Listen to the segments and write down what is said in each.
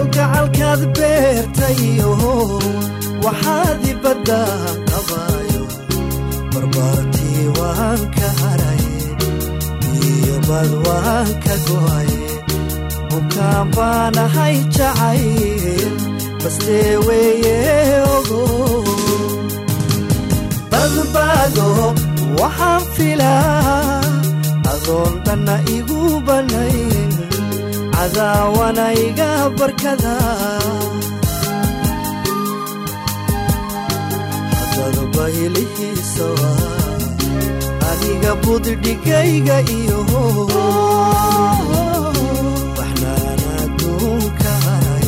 kalgacalkaad beertayo waxaad ibadda qabaayo barbaartii waan ka haray iyo bad waan ka go'ay bukaan baanahay jacayl bastee weeye ogo badbaado waxaan filaa adoon dhanna igu bannayn cadaawana iga barkada haddada baylihiisa waa aniga buddhigayga iyo waxnaan adduunka haray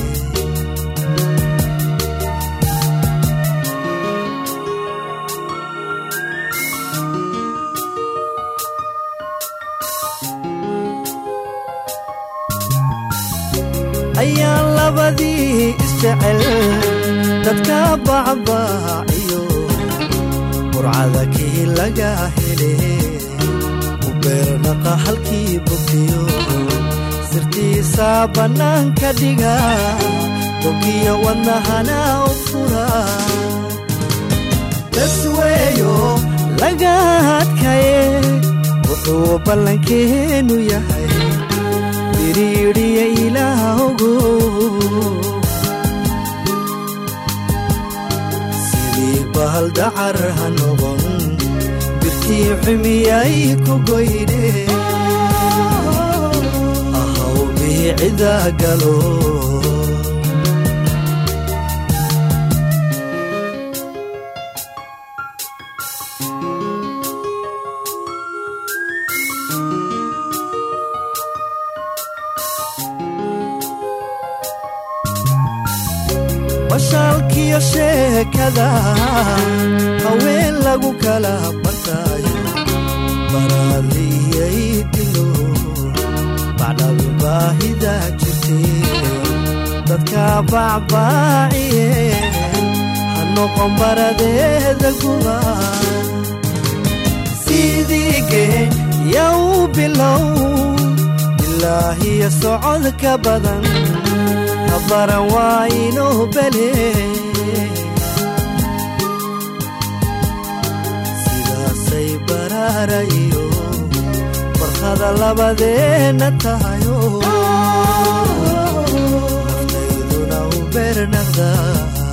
ayaan labadii isjecel dadka bacbaaciyo burcada kii laga hele u beernaqa halkii bogtiyo sirtiisa bannaanka dhiga bogiyo wadnahana u fura dasweeyo laga adkaye wuxuu ballankeenu yahay biriidhiya ilaahgo sidii bahal dacar ha noqon birtii xumiyay ku goyne ahaw biicida galo bashaalkiyo sheekada haween lagu kala bartaayo baraadiyay dilo bacdhabi baahida jirtee dadka bacbaaciye ha noqon baradeeda guba sidiige yow bilow ilaahiyo socod ka badan habaran waa inuu bele sidaasay baraara iyo barkada labadeenna tahayo naftayduna u beernaqda